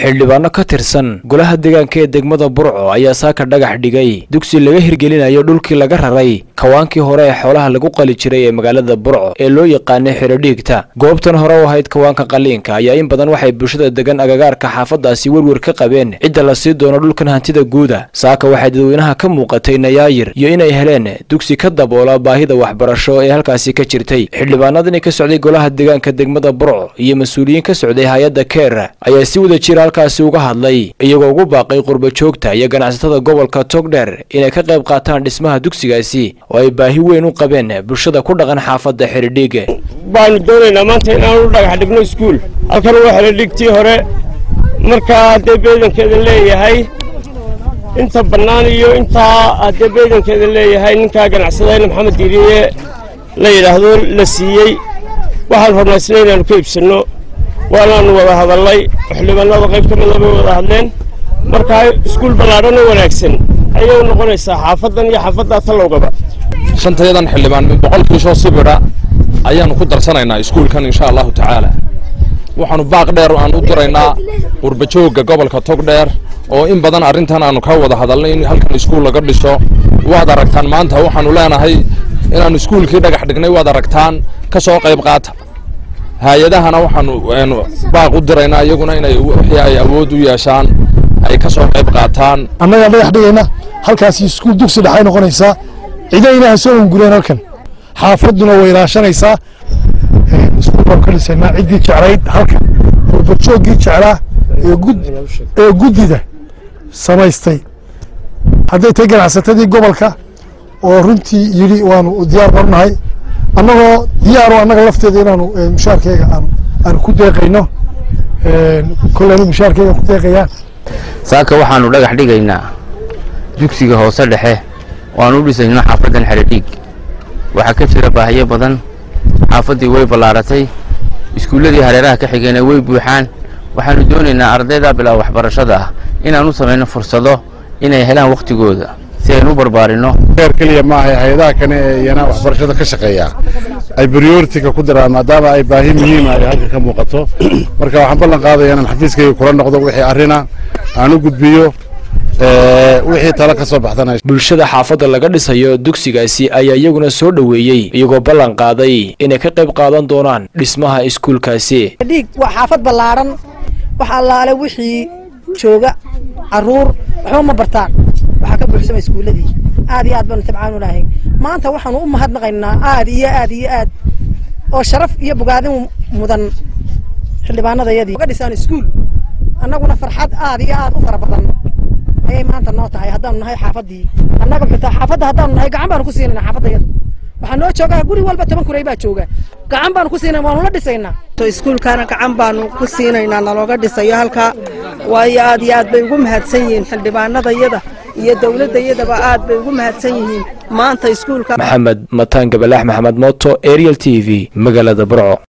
xildhibaano ka tirsan golaha deegaanka ee degmada burco ayaa saaka dhagax dhigay dugsi laga hirgelinayo dhulkii laga raray kawaankii hore ee xoolaha lagu qali jiray ee magaalada burco ee loo yaqaanay xidhodhiigta goobtan hore u ahayd kawaanka qaliinka ayaa in badan waxay bulshada degan agagaarka xaafadaasi werwer ka qabeen cidda la sii doono dhulkan hantida guuda saaka waxay dadweynaha ka muuqatay nayaayir iyo inay heleen dugsi ka daboola baahida waxbarasho ee halkaasi ka jirtay xildhibaanadani ka socday golaha deegaanka degmada burco iyo mas-uuliyiin ka socday hay-adda keer ayaa si wada jira halkaasi uga hadlay iyagoo ugu baaqay qurba joogta iyo ganacsatada gobolka togdheer inay ka qayb qaataan dhismaha dugsigaasi oo ay baahi weyn u qabeen bulshada ku dhaqan xaafadda xidhidhiige baanu doonaynaa maanta inaanu dhagax dhigno iskuul halkan waa xidhidhigtii hore markaa haddee beedankeeda leeyahay inta bannaan iyo intaa haddee beedankeeda leeyahay ninkaa ganacsadayna maxamed diiriye la yidhaahdo la siiyey waxaan hornaysnay inaanu ka iibsanno waanaanu wada hadallay xildhibaanada qayb ka mida bay wada hadleen markaa iskuul ballaadhan oo wanaagsan ayay u noqonaysaa xaafaddan iyo xaafaddaa tallowgaba shantayadan xildhibaan boqolkiisoo sibidha ayaannu ku darsanaynaa iskuulkan insha allahu tacaala waxaannu baaq dheer aan u diraynaa qurbajoogga gobolka togdheer oo in badan arrintan aannu ka wada hadalnay in halkan iskuul laga dhiso waad aragtaan maanta waxaannu leenahay inaannu iskuulkii dhagax dhignay waad aragtaan ka soo qayb qaata hay-adahana waxaanu baaq u diraynaa iyaguna inay wixii ay awood u yeeshaan ay ka soo qayb qaataan annagaa dhagax dhigayna halkaasi iskuul dugsi dhexay noqonaysaa cidayna ha soo ungureen halkan xaafadduna way ilaashanaysaa iskuul baan ka dhisaynaa ciddii jeclayd halkan qurbajooggii jeclaa ee guddida samaystay hadday tahay ganacsatadii gobolka oo runtii yidhi waanu diyaar barnahay annagoo diyaaro annaga lafteeda inaanu mushaarkeyga aanu ku deeqayno kolle anigu mushaarkeyga ku deeqayaa saaka waxaanu dhagax dhigaynaa dugsiga hoose dhexe waanu u dhisayno xaafaddan xedhadhiig waxaa ka jira baahiyo badan xaafaddii way ballaaratay iskuulladii hareeraha ka xigeenay way buuxaan waxaanu doonaynaa ardayda bilaa waxbarashada ah inaan u samayno fursado inay helaan wakhtigooda si aynu u barbaarinno heer keliya maaha hay-adaha kane ee iyana waxbarashada ka shaqeeya ay prioritiga ku diraan maadaama ay baahi muhiima ay halka ka muuqato marka waxaan ballan qaadaya inaan xafiiskayga kula noqdo wixii arrina aan u gudbiyo wixii talo ka soo baxdana bulshada xaafadda laga dhisayo dugsigaasi ayaa iyaguna soo dhoweeyey iyagoo ballan qaaday inay ka qayb qaadan doonaan dhismaha iskuulkaasi dhiig waa xaafad ballaaran wax allaale wixii jooga caruur waxba ma bartaan waxaa ka buuxsama iskuulladii aad iyo aad baanu tabcaan unahay maanta waxaanu u mahadnaqaynaa aad iyo aad iyo aad oo sharaf iyo bogaadin mudan xildhibaanadayadii ga dhisaan iskuul annaguna farxad aad iyo aad u fara badan ayay maanta noo tahay haddaanu nahay xaafaddii annaga xitaa xaafadda haddaanu nahay gacan baanu ku siinayna xaafaddayada waxaa noo joogaa guri walba toban kuray baa jooga gacan baanu ku siinay waanu la dhisaynaa iskuulkaana gacan baanu ku siinaynaa nalooga dhisayo halkaa waayo aad iyo aad bay ugu mahadsan yihiin xildhibaanadayada iyo dowladdayadaba aad bay ugu mahadsan yihiin maanta iskuulka maxamed mataan gabalax maxamed mooto ariel t v magaalada burco